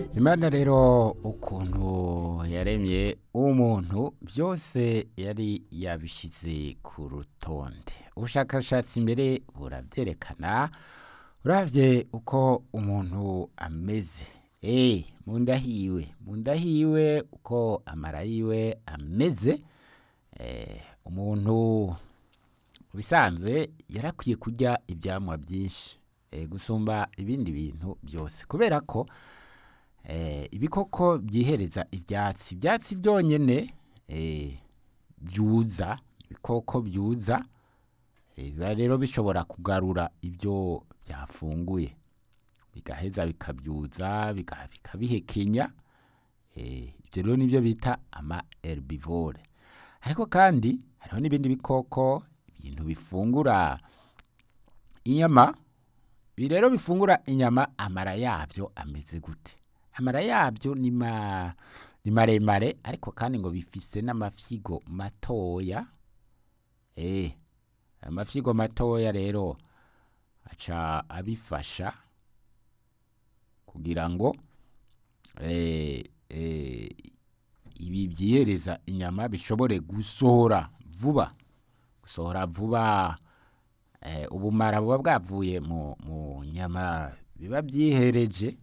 imana rero ukuntu yaremye umuntu byose yari yabishyize ku rutonde ubushakashatsi mbere burabyerekana urabye uko umuntu ameze eee mu nda hiwe mu nda hiwe uko amara yiwe ameze umuntu mu bisanzwe yarakwiye kurya ibyamwa byinshi gusumba ibindi bintu byose kubera ko ibikoko byihereza ibyatsi ibyatsi byonyine byuza ibikoko byuza biba rero bishobora kugarura ibyo byafunguye bigaheza bikabyuza bikabihekenya ibyo rero nibyo bita ama herbivore ariko kandi hariho n'ibindi bikoko ibintu bifungura inyama ibi rero bifungura inyama amara yabyo ameze gute amara yabyo ni maremare ariko kandi ngo bifise n'amafyigo matoya amafyigo matoya rero aca abifasha kugira ngo ibi byihereza inyama bishobore gusohora vuba gusohora vuba ubumara buba bwavuye mu nyama biba byihereje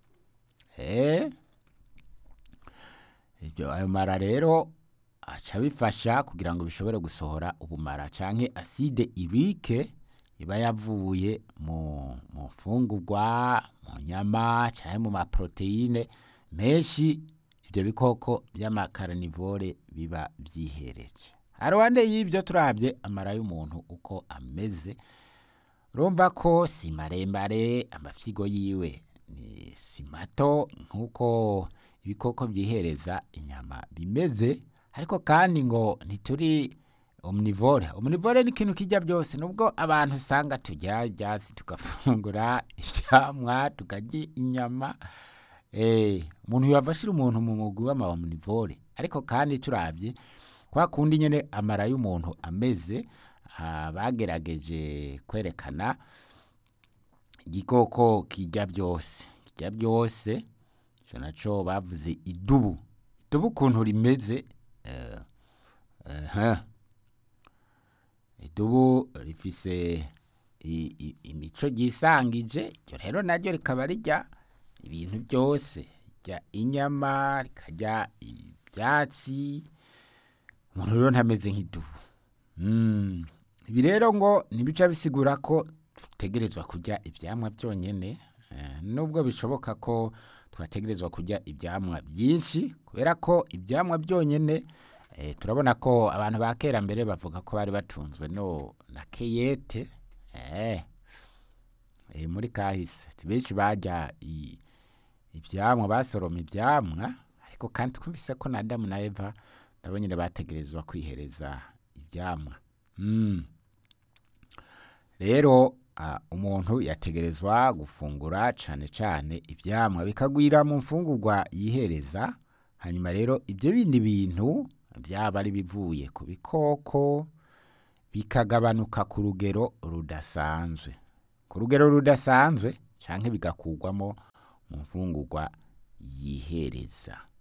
ayo mara rero aca bifasha kugira ngo bishobore gusohora ubumara cyangwa aside ibike iba yavuye mu mfungurwa mu nyama cyangwa mu maporoteyine menshi ibyo bikoko by'amakaranivore biba byihereje haruhande y'ibyo turabye amara y'umuntu uko ameze urumva ko si maremare amafyigo yiwe ni si mato nk'uko ibikoko byihereza inyama bimeze ariko kandi ngo ntituri omnivore omnivore ni ikintu kijya byose nubwo abantu usanga tujya ibyatsi tugafungura ibyamwa tukarya inyama umuntu yabashira umuntu mu mugwi w'ama omnivore ariko kandi turabye kwa kundi nyine amara y'umuntu ameze bagerageje kwerekana igikoko kijya byose kijya byose icyo nacyo bavuze idubu idubu ukuntu rimeze idubu rifise imico ryisangije iryo rero naryo rikaba rijya ibintu byose rijya inyama rikarya ibyatsi umuntu rero ntameze nk'idubu ibi rero ngo ntibica bisigura ko dutegerezwa kurya ibyamwa byonyine nubwo bishoboka ko twategerezwa kurya ibyamwa byinshi kubera ko ibyamwa byonyine turabona ko abantu ba kera mbere bavuga ko bari batunzwe no na keyete muri kahise benshi bajya ibyamwa basoroma ibyamwa ariko kandi twumvise ko na Adamu na Eva nabo nyine bategerezwa kwihereza ibyamwa rero umuntu yategerezwa gufungura cyane cyane ibyamwa bikagwira mu mfungurwa yihereza hanyuma rero ibyo bindi bintu byaba ari bivuye ku bikoko bikagabanuka ku rugero rudasanzwe ku rugero rudasanzwe cyangwa bigakurwamo mu mfungurwa yihereza